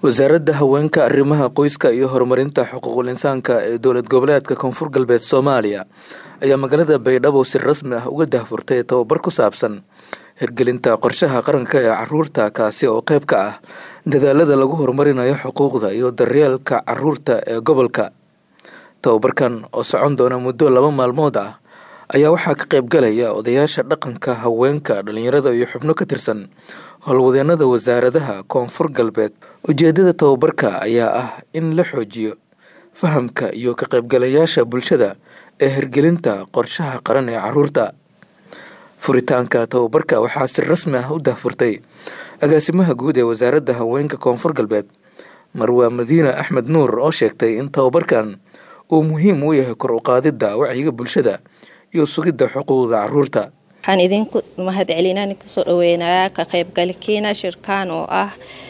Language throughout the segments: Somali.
wasaaradda haweenka arrimaha qoyska iyo horumarinta xuquuqul insaanka ee dowlad goboleedka koonfur galbeed soomaaliya ayaa magaalada baydhabo si rasmi ah uga dahfurtay tababar ku saabsan hirgelinta qorshaha qaranka ee caruurta kaasi oo qayb ka ah dadaalada lagu horumarinayo xuquuqda iyo daryeelka caruurta ee gobolka tababarkan oo socon doona muddo laba maalmood ah ayaa waxaa ka qayb galaya odayaasha dhaqanka haweenka dhalinyarada iyo xubno ka tirsan howlwadeenada wasaaradaha koonfur galbeed ujeedada tababarka ayaa ah in la xoojiyo fahamka iyo ka qaybgalayaasha bulshada ee hirgelinta qorshaha qaran ee caruurta furitaanka tababarka waxaa si rasmi ah u dahfurtay agaasimaha guud ee wasaaradda haweenka koonfur galbeed marwaa madiina axmed nuur oo sheegtay in tababarkan uu muhiim u yahay kor u qaadidda wacyiga bulshada iyo sugidda xuquuqda caruurta waxaan idinku mahad celinaan kasoo dhaweynayaa ka qaybgalkiina shirkaan oo ah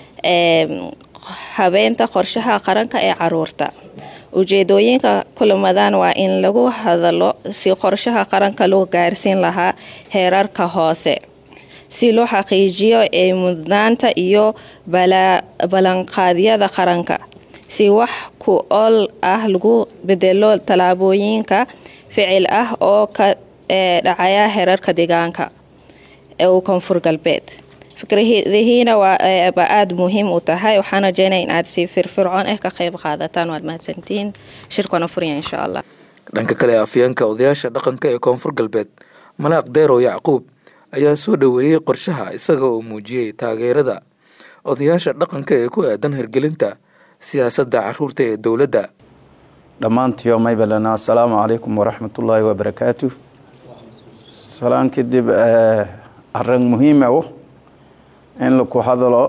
habeenta qorshaha qaranka ee caruurta ujeedooyinka kulamadan waa in lagu hadalo si qorshaha qaranka loo gaarsiin lahaa heerarka hoose si loo xaqiijiyo ee mudnaanta iyo ballanqaadyada qaranka si wax ku ool ah lagu bedelo tallaabooyinka ficil ah oo ka dhacaya heerarka deegaanka ee uu koonfur galbeed fikradihiina waaba aada muhiim u tahay waxaan rajeynaya in aad si firfircoon ah ka qayb qaadataan waad mahadsantihiin shirkana furya insha allah dhanka kale afyeenka odayaasha dhaqanka ee koonfur galbeed malaaq deerow yacquub ayaa soo dhoweeyey qorshaha isaga oo muujiyey taageerada odayaasha dhaqanka ee ku aadan hirgelinta siyaasadda caruurta ee dowladda dhammaantiyo maybalana assalaamu calaykum waraxmatullaahi wabarakaatu salaan kadib arrin muhiima u in laku hadalo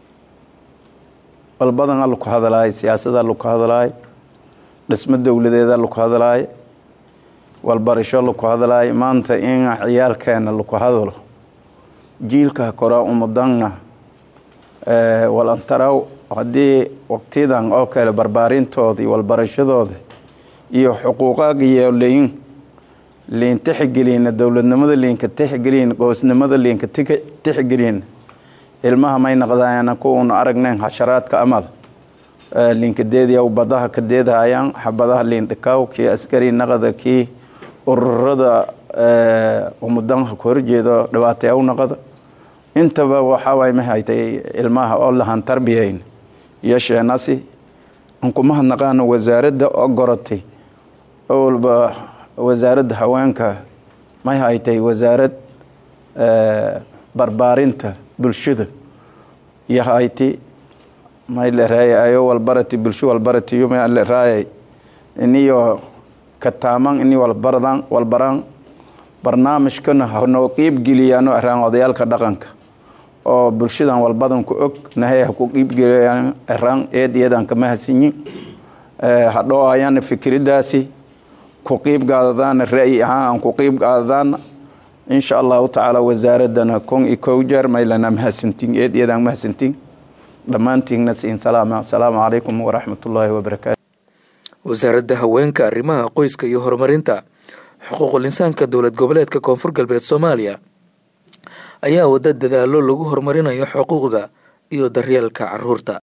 balbadan laku hadalaay siyaasada laku hadalaay dhismo dowladeeda laku hadalaay walbarasho laku hadalaay maanta in ciyaalkeena laku hadalo jiilka kora umudanna walantaraw haddii waqtiyadan oo kale barbaarintooda iyo walbarashadooda iyo xuquuqaaga iyo leyin liin tixgelina dowladnimada liinka tixgelin goosnimada liinka tixgelin ilmaha may naqdaayana kuunu aragnayn xasharaadka amal liinka deediyaw badaha ka deedahayaan xabadaha liin dhikaaw kii askari naqada kii ururada umudanha ku horjeedo dhibaatayaw naqada intaba waxawaay ma haytay ilmaha oo lahaan tarbiyayn iyo sheenasi ankuma hadnaqaano wasaaradda oo goratay walba wasaaradda haweenka may haytay wasaarad barbaarinta bulshada iyo hayti may laraayay ayo walbarati bulsho walbarati yuma laraayay iniyo kataaman ini walbaradan walbaraan barnaamijkana hanoo qiibgeliyaano araan odayaalka dhaqanka oo bulshadan walbadan ku og nahay ha ku qiibgeliyaan araan eed iyadan kama hasinyin hadhoo ayana fikridaasi ku qiib qaadadaana ra'yi ahaan aan ku qiib qaadadaana insha allahu tacaala wasaaradana kon iyo kow jeer maylana mahadsantiin eed iyadaan mahadsantiin dhammaantiinna siin salaama asalaamu calaykum waraxmatullaahi wabarakaatu wasaaradda haweenka arrimaha qoyska iyo horumarinta xuquuqul insaanka dowlad goboleedka koonfur galbeed soomaaliya ayaa wada dadaalo lagu horumarinayo xuquuqda iyo daryeelka caruurta